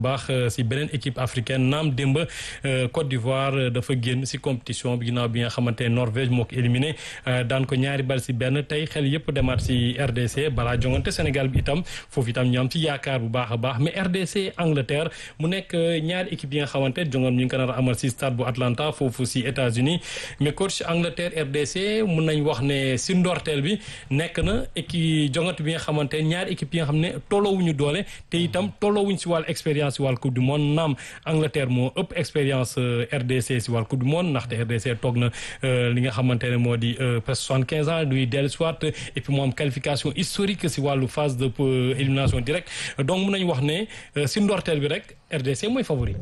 baax si beneen équipe africaine naam démb Côte d'Ivoire dafa génn si compétition bi ginnaaw bi nga xamante ne Norvège moo ko éliminé daan ko ñaari bal si benn tey xel yëpp demaat si RDC balaa jongante Sénégal bi itam foofu itam ñu am ci yaakaar bu baax a baax mais RDC Angleterre mu nekk ñaari équipe yi nga xamante jongoon ñu ngi ko nar a amal si stade bu Atlanta foofu si États-Unis mais coach Angleterre RDC mun nañ wax ne si ndorteel bi nekk na équipe jongante bi nga xamante ñaari équipe yi nga xam ne tolloowuñu doole te itam tolloowuñ si wàllu expérience si wàllu coupe du monde naam Angleterre moo ëpp expérience RDC si wàllu coupe du monde ndaxte RDC toog na li nga xamante ne moo di presque soixante quinze ans duy dellu soit et puis moo am qualification historique si wàllu phase de élimination directe donc mun nañu wax ne si ndorteel bi rek RDC mooy favori.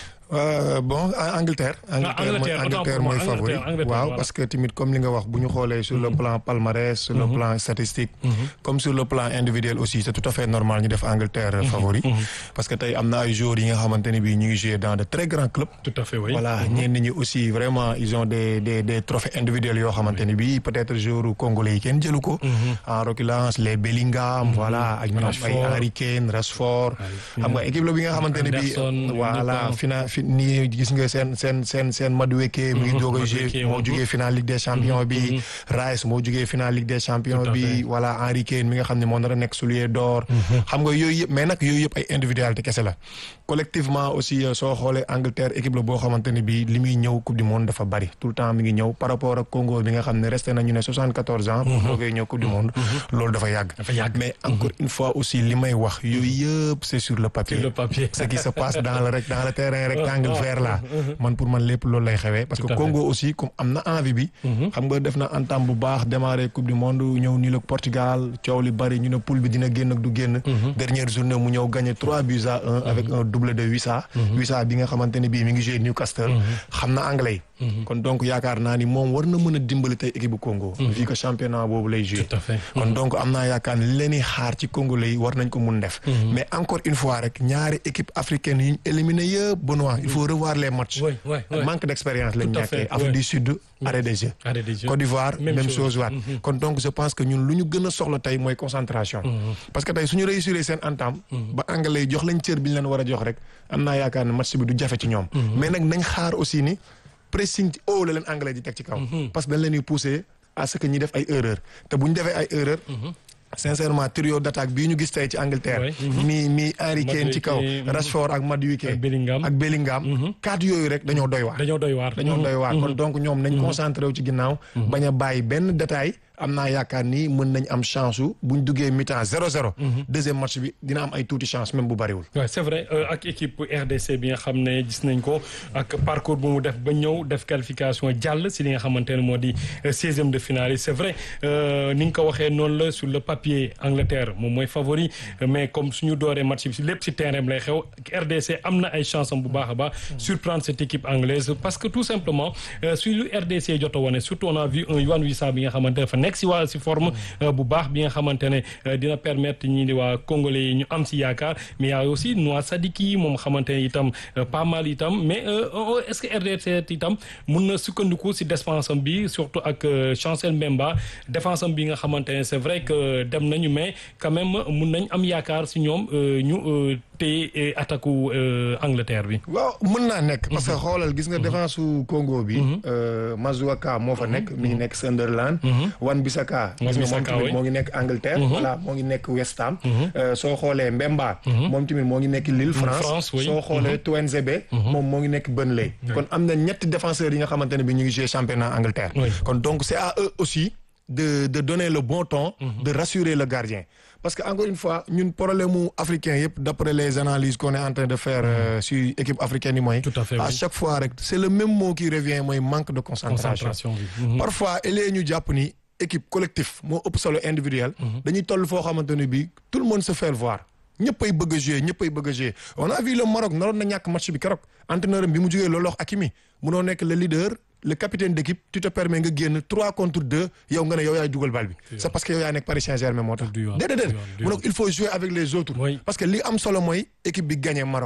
Euh, bon Angleterre. Angleterre Angleterre mooy favori waaw parce que tamit comme li nga wax bu ñu xoolee sur le plan palmarès sur le plan statistique. comme sur le plan individuel aussi c'est tout à fait normal ñu def Angleterre favori. parce que tey am na ay joueurs yi nga xamante ne bii ñu ngi jouer dans de très grands clubs. tout à fait oui voilà ñenn ñi aussi vraiment ils ont des des des trophées individuels yoo xamante ne bii peut-être joueurs congolais yi kenn jëlu ko. en l'occurrence les Bellingham. voilà ak ñoom ay Harry Kane Rashford. xam nga équipe la bi nga xamante ne bii. voilà final. nii gis nga seen seen seen seen Madueke mu ngi jóge moo jógee final Ligue des champions bi Rice moo jógee final Ligue des champions bi voilà Henry Kane mi nga xam ne moo nar a nekk soulier d'or xam nga yooyu yëpp mais nag yooyu yëpp ay individualité kese la collectivement aussi soo xoolee Angleterre équipe la boo xamante ne bi li muy ñëw coupe du monde dafa bari tout le temps mi ngi ñëw par rapport ak Congo bi nga xam ne resté nañu ne soixante-quatorze ans pour doogee ñëw coupe du monde loolu dafa yàgg mais encore une fois aussi li may wax yooyu yëpp c'est sur le papier ce qui se passe dans le rek dans le terrain rek rectangle vert là man pour man lépp loolu lay xewee parce que Congo aussi comme am na envie bi xam nga def na entame bu baax démarrer coupe du monde ñëw nii la Portugal coow li bari ñu ne poule bi dina génn ak du génn dernière journée mu ñëw gagné trois buts à un avec un doublé de Wissa Wissa bi nga xamante ne bii mi ngi joué Newcastle xam na anglais kon donc yaakaar naa ni moom war na mën a dimbali tey équipe bu Congo vu que championnat boobu lay joué kon donc am naa yaakaar ne li leen xaar ci Congo lay war nañ ko mun def mais encore une fois rek ñaari équipe africaine yi ñu éliminé yëpp Benoît il faut revoir les matchs manque d'expérience lañ nekkee Afrique du Sud arrêt des jeux Côte d'Ivoire même chose waat kon donc je pense que ñun lu ñu gën a soxla tey mooy concentration parce que tey suñu réussir seen entame ba anglais yi jox lañ cër bi ñu leen war a jox rek am naa yaakaar ne match bi du jafe ci ñoom mais nag nañ xaar aussi ni pressing ci haut la leen anglais di teg ci kaw parce que dañ leen di pousser à ce que ñi def ay erreur te bu ñu defee ay erreur sincèrement trio d'attaque bii ñu gis tey ci Angleterre mi mi Harry Kane ci kaw Rashford ak Madueke ak Bellingham quatre yooyu rek dañoo doy waar dañoo doy waar dañoo doy waar kon donc ñoom nañ concentré wu ci ginnaaw bañ a bàyyi benn détail am naa yaakaar ni mën nañ am chance su buñ duggee mi-temps zéro zéro deuxième match bi dina am ay tuuti chance même bu bariwul waaw c'est vrai ak équipe RDC bi nga xam ne gis nañ ko ak parcours bu mu def ba ñëw def qualification jàll si li nga xamante ne moo di seizième de finale yi c'est vrai ni nga ko waxee noonu la sur le papier Angleterre moom mooy favori mais comme suñu dooree match bi si lépp si terrain bi lay xew RDC am na ay chance am bu baax a baax surprendre cette équipe anglaise parce que tout simplement su lu RDC jot a wane surtout on a vu un Yohan Wissa bi nga xamante ne nekk si waa si forme bu baax bi nga xamante ne dina permettre ñi di waa congolais yi ñu am si yaakaar mais y a aussi Noah Sadiki moom xamante ne itam pas mal itam mais est-ce que RDC itam mun na sukkandiku si défense am bi surtout ak Chancel Mbemba défense am bi nga xamante ne c'est vrai que dem nañu mais quand même mun nañ am yaakaar si ñoom ñu te attaque Angleterre bi. waaw mën naa nekk. parce que xoolal gis nga défense su Congo bi. Mazuaka moo fa nekk mi ngi nekk Sunderland. Wan Bissaka. gis nga moom tamit moo ngi nekk Angleterre. voilà moo ngi nekk West Ham. soo xoolee Mbemba. moom tamit moo ngi nekk Lille France. soo xoolee Tuanzebe. moom moo ngi nekk Burnley. kon am na ñetti défenseurs yi nga xamante ne bi ñu ngi jouer championnat Angleterre. kon donc c'est à eux aussi. de de donner le bon ton. de rassurer le gardien. parce que encore une fois ñun problème mu africain yëpp d'après les analyses qu'on est en train de faire euh, sur équipe africaine yi mooy. tout à fait à chaque fois rek c'est le même mot qui revient mooy manque de concentration. concentration bi. parfois elee ñu jàpp ni équipe collectif moo ëpp solo individuel. dañuy toll foo xamante ne bii tout le monde se fait voir. ñëppay bëgg a jouer ñëppay bëgg a jouer on a vu le Maroc naroon na ñàkk match bi keroog entraîneur bi mu jógee loolu wax Hakimi munoo nekk le leader. le capitaine d'équipe tu te permets nga génn trois contre deux yow nga ne yow yaay dugal bal bi c'est parce que yow yaa nekk Paris Saint-Germain moo tax déedéet déedéet mu ne il faut jouer avec les autres parce que li am solo mooy équipe bi gagné Maroc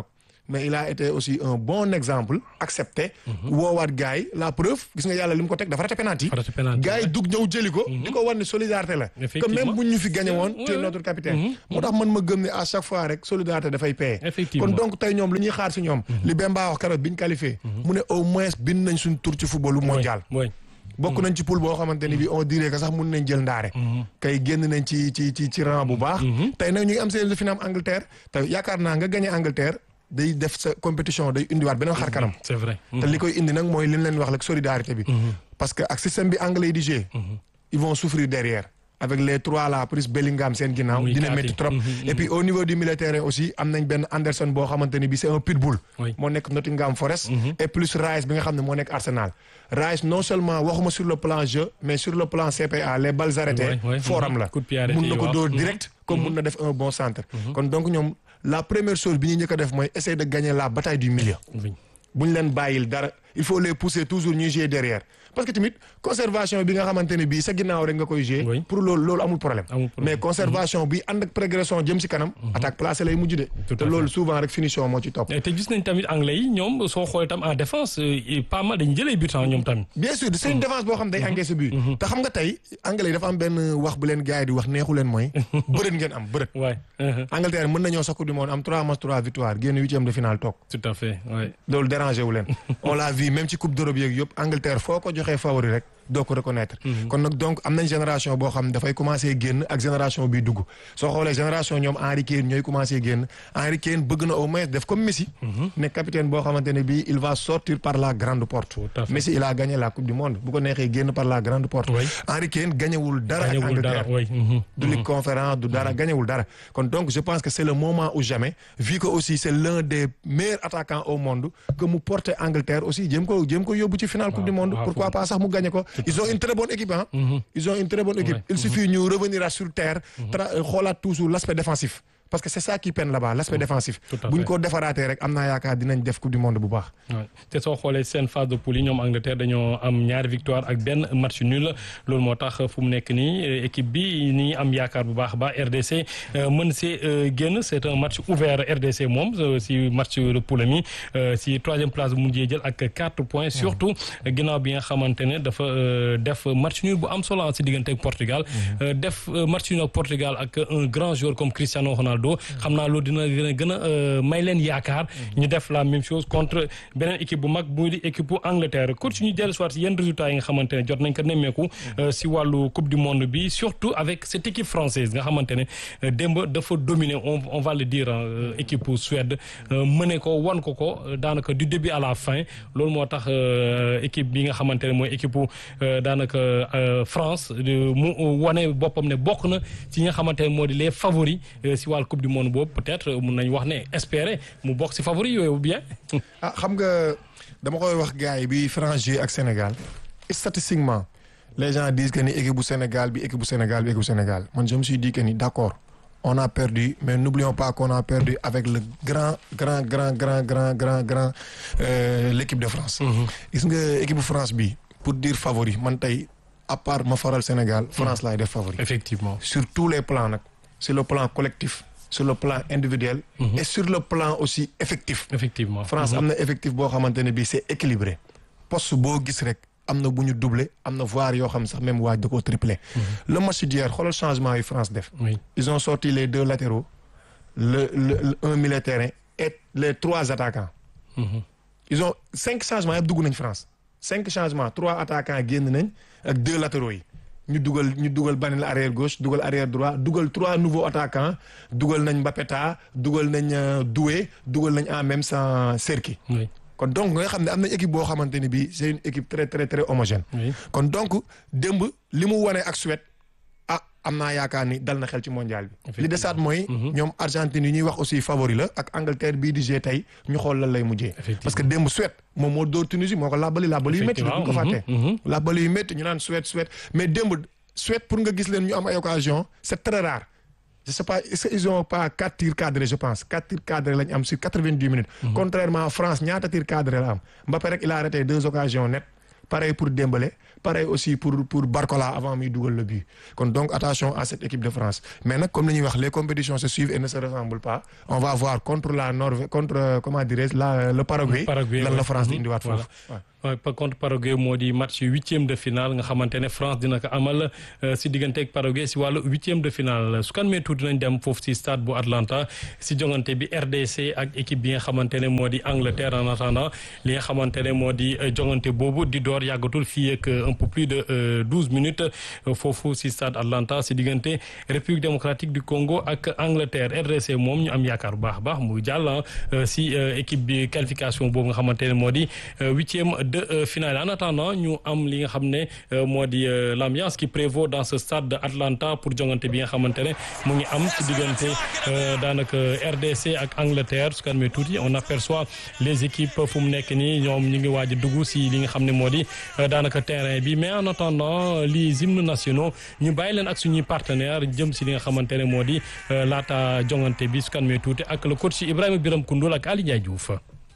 mais il a été aussi un bon exemple accepté. woowaat gars yi la preuve gis nga yàlla li mu ko teg dafa raté penalty. Raté penalty, gars yi dug ñëw jëli ko. di ko wan ne solidarité la. que Effectivement. même bu ñu fi gagné woon. Ouais, tu es ouais. notre capitaine. moo tax man ma gëm ne à chaque fois rek solidarité dafay paye. Effectivement. kon donc tey ñoom lu ñuy xaar si ñoom. li Bemba wax keroog bi ñu qualifié. mu ne au moins bind nañ suñ tur ci footballu mondial. oui bokk nañ ci poule boo xamante ni bi on dirait que sax mun nañ jël ndaare. kay génn nañ ci ci ci ci rang bu baax. tey nag ñu ngi am seen final Angleterre te yaakaar naa nga gagné Angleterre day def sa compétition day indiwaat beneen xar kanam. c'est vrai. te li koy indi nag mooy li ñu leen wax rek solidarité bi. parce que ak système bi anglais yi di jouer. ils vont souffrir derrière. avec les trois là plus Bellingham seen ginnaaw. Oui, dina quatre métti yi. trop. et puis au niveau du militaire aussi am nañ benn Anderson boo xamante ni bi c'est un pitbull. Oui. moo nekk Nottingham Forest. et plus Rice bi nga xam ne moo nekk Arsenal. Rice non seulement waxuma sur le plan jeu mais sur le plan CPA les balles arrêtées. Oui, oui. forum la Coup de pied arrêté mun na yi ko waaw. dóor direct. comme mun na def un bon centre. kon donc ñoom la première chose bi ñu njëkk a def mooy essayer de gagner la bataille du milieu. oui. bu ñu leen bàyyil dara il faut les pousser toujours ñuy jouer derrière parce que tamit conservation bi nga xamante ne bii sa ginnaaw rek nga koy jouer Oui. pour loolu loolu amul problème Amul problème. mais conservation bi ànd ak progression jëm si kanam attaque placée lay mujj de Tout te à loolu souvent rek finition moo ci topp te gis nañ tamit anglais yi ñoom soo xoolee tam en défense euh, pas mal dañu jëlee but ñoom tamit. bien sûr c'est une défense boo xam day encaissé but te xam nga tey anglais yi dafa am benn wax bu leen gars yi di wax neexu leen mooy bërët ngeen am bërët waay Angleterre mën nañoo sa coupe du monde am 3 matchs 3 victoires génn huitième de finale toog tout à fait waay. loolu dérangé wu leen on l'a vu même ci coupe d'Europe yeeg yëpp Angleterre foo ko joxee favori rek doo ko reconnaître kon nag donc am nañ génération boo xam ne dafay commencé génn ak génération bi dugg soo xoolee génération ñoom Henry Kane ñooy commencé génn Henry Kane bëgg na au moins def comme Messi nekk capitaine boo xamante ne bii il va sortir par la grande porte Tout à fait. Messi il a gagné la coupe du monde bu ko neexee génn par la grande porte Oui. Henry Kane gañewul dara ak gañewul dara Angleterre waay. mhm. du ligue conférence du dara gañewul dara kon donc je pense que c'est le moment ou jamais vu que aussi c'est l'un des meilleurs attaquants au monde que mu porter Angleterre aussi jéem ko jéem ko yóbbu ci finale coupe du monde waaw, pourquoi pas sax mu gagné ko ils ont une très bonne équipe hein ils ont une très bonne équipe Ouais. il suffit ñu revenir à sur terre tra- xoolaat toujours l'aspect défensif parce que c'est ça qui peine là-bas l'aspect défensif Tout à bu ñu fait. ko defaraatee rek am naa yaakaar dinañ def coupe du monde bu baax Ouais. te soo xoolee seen phase de poule yi ñoom Angleterre dañoo am ñaari victoire ak benn match nul loolu moo tax fu mu nekk nii euh, équipe bi ni am yaakaar bu baax a baax RDC euh, mën see euh, génn c'est un match ouvert RDC moom euh, si match de poule mi euh, si troisième place bu mujjee jël ak quatre points surtout ginnaaw bi nga xamante ne dafa euh, def match nul bu am solo si diggante ak Portugal Euh, def euh, match nul ak Portugal ak un grand joueur comme Cristiano Ronaldo xam naa loolu dina gën a gën a euh, may leen yaakaar ñu def la même chose contre beneen équipe bu mag muy di équipe bu Angleterre coach ñu dellu soit si yenn résultats yi nga xamante ne jot nañ ko nemmeeku euh, si wàllu coupe du monde bi surtout avec cette équipe française nga xamante ne euh, démb dafa dominer on on va le dire euh, équipe bu Suède euh, mëne ko wan ko ko euh, daanaka du début à la fin loolu moo tax euh, équipe bi nga xamante ne mooy équipe bu euh, daanaka euh, France de- mu wane boppam ne bokk na ci ñi nga xamante ne moo di les favoris euh, si wàllu coupe du monde boobu peut-être euh, mun nañ wax ne espérer mu bokk si favoris yooyu ou bien. ah xam nga dama koy wax gars yi bi France joué ak Sénégal statistiquement les gens disent que ni équipe bu Sénégal bi équipe bu Sénégal bi équipe bu Sénégal man je me suis dit que ni d'accord on a perdu mais n'oublions pas qu'on a perdu avec le grand grand grand grand grand grand grand euh, l'équipe de France gis nga équipe bu France bi pour dire favori man tey à part ma faral Sénégal France laay def favori effectivement. sur tous les plans nag sur le plan collectif sur le plan individuel et sur le plan aussi effectif effectivement. France am na effectif boo xamante ne bii c'est équilibré poste boo gis rek am na bu ñu doublé am na voire yoo xam sax même waaj da koo triplé. le match d'hier xoolal changement yi France def. oui ils ont sorti les deux latéraux le le, le un milieu terrain et les trois attaquants. ils ont cinq changements yëpp dugg nañ France cinq changements trois attaquants génn nañ ak deux latéraux yi ñu dugal ñu dugal Banel arrière gauche dugal arrière droit dugal trois nouveaux attaquants dugal nañ Mbapeta dugal nañ euh, Doué dugal nañ en même temps Serki. oui kon donc nga xam ne am na équipe boo xamante ni bii c'est une équipe très très très homogène. oui. kon donc démb li mu wane ak Suède ah am naa yaakaar ni dal na xel ci mondial bi. li desaat mooy. ñoom Argentine yi ñuy wax aussi favori la ak Angleterre bii di jouer tey ñu xool lan lay mujjee. Effectivement. parce que démb Suède moom moo dóor Tunisie moo ko làbbali làbbali yu métti. bu ñu ko fàttee làbbali yu métti ñu naan Suède Suède mais démb Suède pour nga gis leen ñu am ay occasion c'est très rare. je sais pas est-ce qu'ils ont pas quatre tirs cadrés je pense quatre tirs cadrés lañ am sur quatre-vingt-dix minutes. contrairement à France ñaata tirs cadrés la am Mbappé rek il a arrêté deux occasions nettes pareil pour Dembélé pareil aussi pour pour Barcola avant muy dugal le but kon donc attention à cette équipe de France mais nag comme li ñuy wax les compétitions se suivent et ne se ressemblent pas on va voir contre la Norvège contre comment dirais-je la le Paraguay lan la France di indiwaat foofu waaw par contre Paraguay moo di match huitième de finale nga xamante ne France dina ko amal si diggante ak Paraguay si wàllu huitième de finale su kan mee tuuti nañ dem foofu si stade bu Atlanta si jongante bi RDC ak équipe bi nga xamante ne moo di Angleterre en attendant li nga xamante ne moo di jongante boobu di door yàggatul fii ak un peu plus de douze minutes foofu si stade Atlanta si diggante République démocratique du Congo ak Angleterre RDC moom ñu am yaakaar bu baax a baax mu jàll si équipe bi qualification boobu nga xamante ne moo di huitième de finale en attendant ñu am li nga xam ne moo di l'ambiance qui prévaut dans ce stade de Atlanta pour jongante bi nga xamante ne mu ngi am ci diggante daanaka RDC ak Angleterre su kan mee tuuti on aperçoit les équipes fu mu nekk nii ñoom ñu ngi waaj a dugg si li nga xam ne moo di daanaka terrain bi mais en attendant les hymnes nationaux ñu bàyyi leen ak suñuy partenaire jëm si li nga xamante ne moo di laata jongante bi su kan mee tuuti ak le coach Ibrahima Biram Koundoul ak Ali Ndiaye Diouf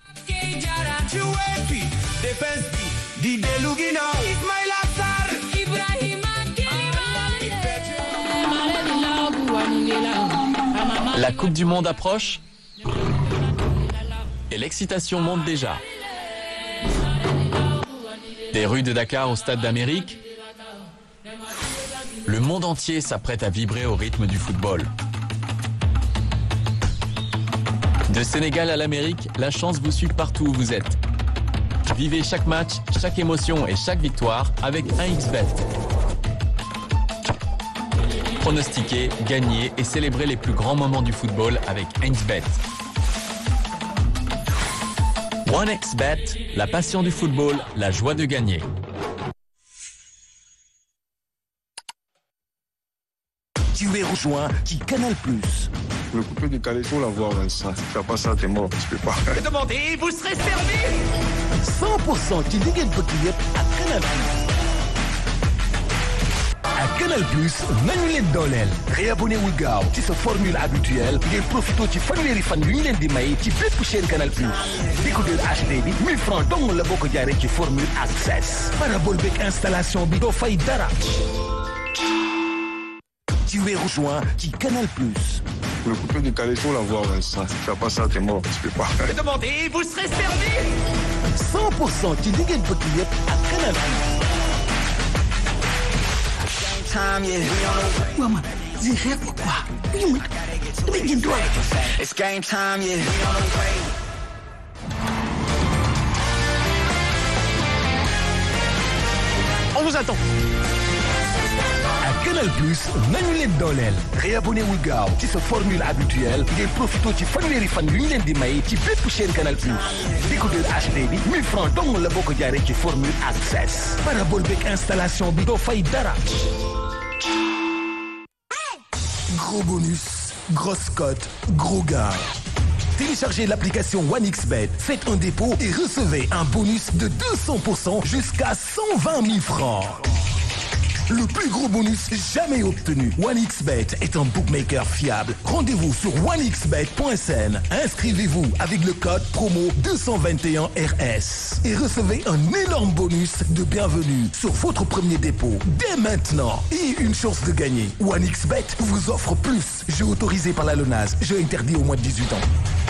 defense bi di dellu ginnaaw Ismaïla Sarr La Coupe du Monde approche et l'excitation monte déjà. Des rues de Dakar au Stade d'Amérique, le monde entier s'apprête à vibrer au rythme du football. De Sénégal à l'Amérique, la chance vous suit partout où vous êtes. Vivez chaque match, chaque émotion et chaque victoire avec 1xBet. Pronostiquez, gagnez et célébrez les plus grands moments du football avec 1xBet. 1xBet, la passion du football, la joie de gagner. Tu es rejoint qui Canal Plus. Le coupé du calé, faut l'avoir, Vincent. Si tu fais pas ça, t'es mort. Tu peux pas. demandez, vous serez servi 100% ci li ngeen bëgg yëpp ak Canal Plus. ak Canal Plus nañu leen dooleel. réabonné wul gaaw ci sa formule habituelle ngeen profité ci fanweeri fan yu ñu leen di may ci bépp chaîne Canal Plus. décodeur HD bi 1000 francs dong la boo ko jaaree ci formule access. parabole beeg installation bi doo fay dara. Tu es rejoint qui Canal Plus. Le coupé du calé, faut l'avoir, Vincent. Si tu fais pas ça, t'es mort. Tu peux pas. demandez, vous serez servi 100% ci li ngeen bëgg yëpp ak Canal Plus. waaw man lii xeex ma quoi lii mooy damay jënd doole. It's game time, yeah. On vous attend. ak Canal Plus nañu leen dooleel. réabonné wul gaaw ci sa formule habituelle ngeen profité ci fanweeri fan yu ñu leen di may ci bépp chaîne Canal Plus. décodeur HD bi 1000 francs dong la boo ko jaaree ci formule access. parabole beeg installation bi doo fay dara. Gros bonus, grosse cote, gros gars. Téléchargez l'application OneXBet, faites un dépôt et recevez un bonus de 200% jusqu'à 120 000 francs. Le plus gros bonus jamais obtenu. OneXBet est un bookmaker fiable. Rendez-vous sur onexbet.sn. Inscrivez-vous avec le code promo 221RS et recevez un énorme bonus de bienvenue sur votre premier dépôt dès maintenant et une chance de gagner. OneXBet vous offre plus. Jeu autorisé par la LONAS. Jeu interdit au moins de 18 ans.